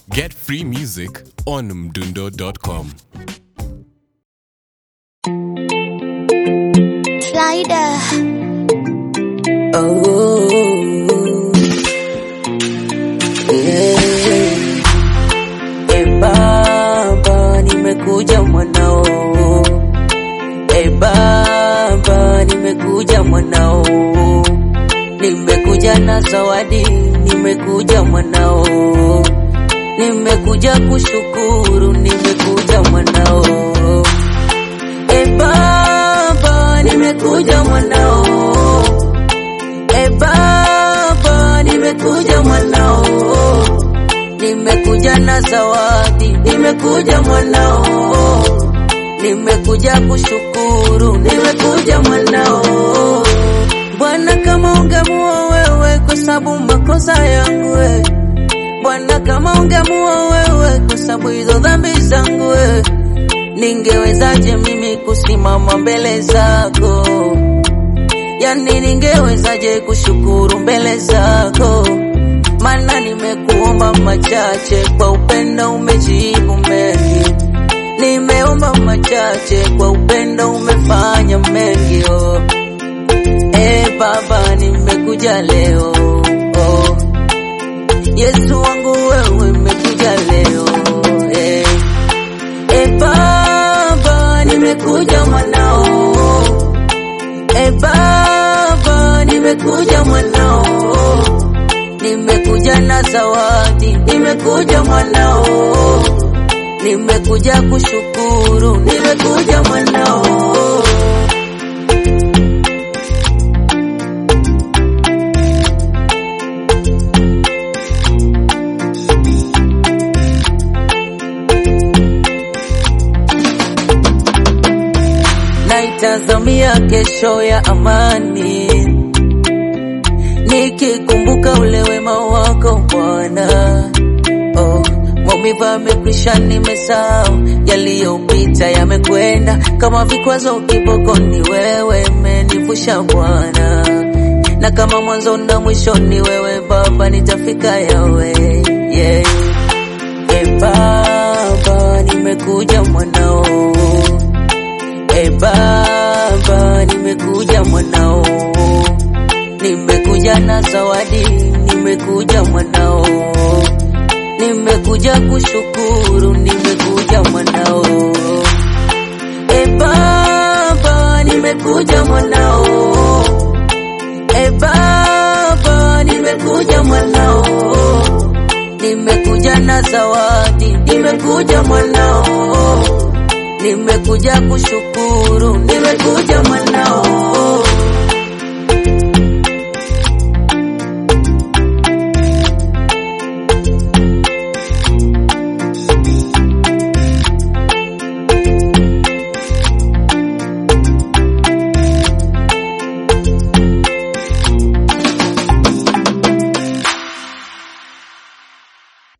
Get free music on mdundo.com. Slider. Oh, yeah. E Baba, nimekuja mwanao. E Baba, nimekuja mwanao. Nimekuja na zawadi, nimekuja mwanao. Nimekuja kushukuru, nimekuja mwanao. E Baba, nimekuja mwanao. E Baba, nimekuja mwanao, nimekuja na zawadi, nimekuja mwanao, nimekuja kushukuru, nimekuja mwanao. Bwana, kama ungemua wewe kwa sababu makosa yangu we. Bwana, kama ungemua wewe kwa sababu hizo dhambi zangu we, ningewezaje mimi kusimama mbele zako? yani ningewezaje kushukuru mbele zako? Maana nimekuomba machache, kwa upendo umejibu mengi. Nimeomba machache, kwa upendo umefanya mengi. Oh. E Baba, nimekuja leo oh. Yesu wangu wewe, nimekuja leo eh. E Baba, nimekuja mwanao E Baba, nimekuja mwanao, nimekuja na zawadi, nimekuja mwanao, nimekuja kushukuru, nimekuja mwanao. naitazamia kesho ya amani, nikikumbuka ule wema wako Bwana. Oh, maumivu yamekwisha, nimesahau yaliyopita, yamekwenda kama vikwazo kibokoni, wewe umenivusha Bwana, na kama mwanzo na mwisho ni wewe Baba, nitafika yawe yeah. E Baba, nimekuja mwanao E Baba, nimekuja mwanao, nimekuja na zawadi, nimekuja mwanao, nimekuja kushukuru, nimekuja mwanao. E Baba, nimekuja mwanao, e Baba, nimekuja mwanao, nimekuja na zawadi, nimekuja mwanao nimekuja kushukuru, nimekuja